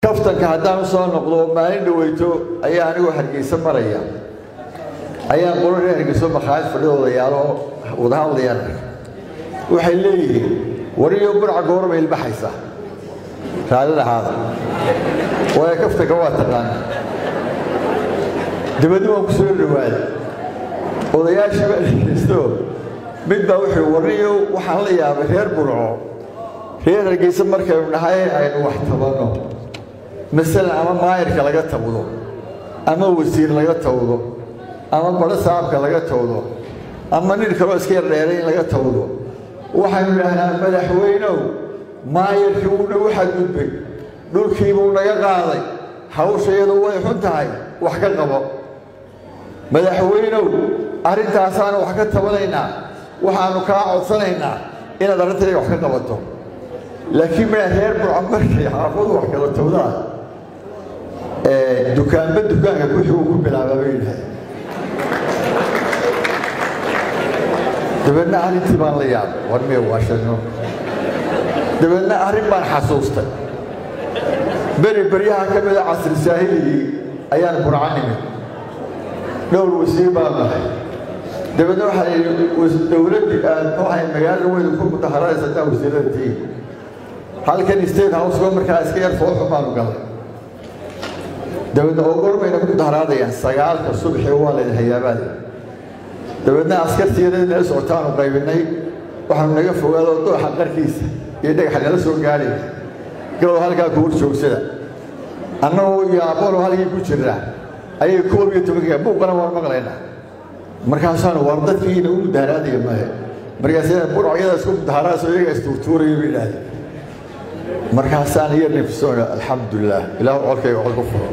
kaftanka haddaan u soo noqdo maalin dhaweyto ayaa anigoo hargeysa maraya ayaa qolo reer hargeyso makhaayad fadhidooda yaalo wada hadlayaan waxay leeyihiin wariyo burca goorma ilbaxaysa raadida haada waayo kaftanka waa taqaana dabadni waan ku soo dhawaaday odayaashii baa dhegeysto mid baa wuxuu wariyo waxaan la yaabay reer burco reer hargeysa markaynu nahay aynu wax tabanno masalan ama maayirka laga tawdo ama wasiir laga tawdo ama badho saabka laga tawdo ama nin kaloo iska yar dheeray in laga tawdo waxaynu idhaahnaa madaxweynow maayirkii wuu nagu xadgudbay dhulkiibuu naga qaaday hawshayadu way xun tahay wax ka qabo madaxweynow arrintaasaanu wax ka tabanaynaa waxaanu kaa codsanaynaa inaad arrintayda wax ka qabato laakiin ma reer burca markay xaafadu wax kala tawdaa dukaanba dukaanka wixii uu ku bilaabaa bay yidhahay dabeedna arrintii baan la yaabay war miya waa shano dabeedna arrin baan xasuustay beri beryaha ka mida casri saahiligii ayaan burca nimid dhowr wasiir baan nahay dabeedna waxaa yidhi dowladdii aad waxay magaalada weyn ku mudaharaysa hadaa wasiirada tihiin halkan state houseko markaa iska yar fooxu baanu galay dabeedna oo gormayna ku mudaharaadayaan sagaalka subaxii waa laydin hayaabaada dabeedna askartiyada nala socotaanu qaybinay waxaanu naga fogaado dooxa qarkiisa iyo dhagaxa nala soo gaadhay galow halkaa ku hor joogsada annagoo iyo abolo halkii ku jirnaa ayay koob iyo tobanka buuqana waan maqlaynaa markaasaanu war dadkiina u mudaharaadaya maahe markaas burcagyada isku mudaharaadso iyaga istuurtuuraya bay idhaahdeen markaasaan yar nifsoon alxamdulilah ilaah colkayga col ku furo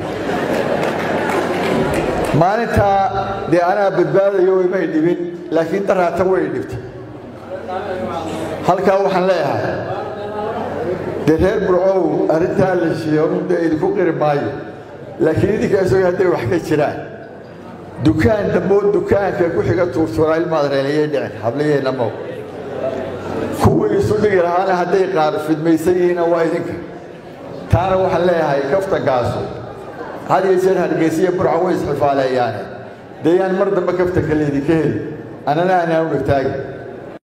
maalintaa dee anaa badbaadayo imay dhibin laakiin daraata way dhibtay halkaa waxaan leeyahay dee reer burcow arrintaa la sheego dee idinku qiri maayo laakiin idinka isagoo hadday wax ka jiraan dukaan damboo dukaanka ku xiga tuurtuuraa ilmaad reelayay dhicin hablayeenna mow kuwii isu dhigi lahaana hadday qaar fidmaysan yihiinna waa idinka taana waxaan leeyahay kaftankaasu had iyo jeer hargeysiya burca way isxifaaleeyaane dee yaan mar dambe kaftanka laydinka heli annana aanaan u dhegtaagi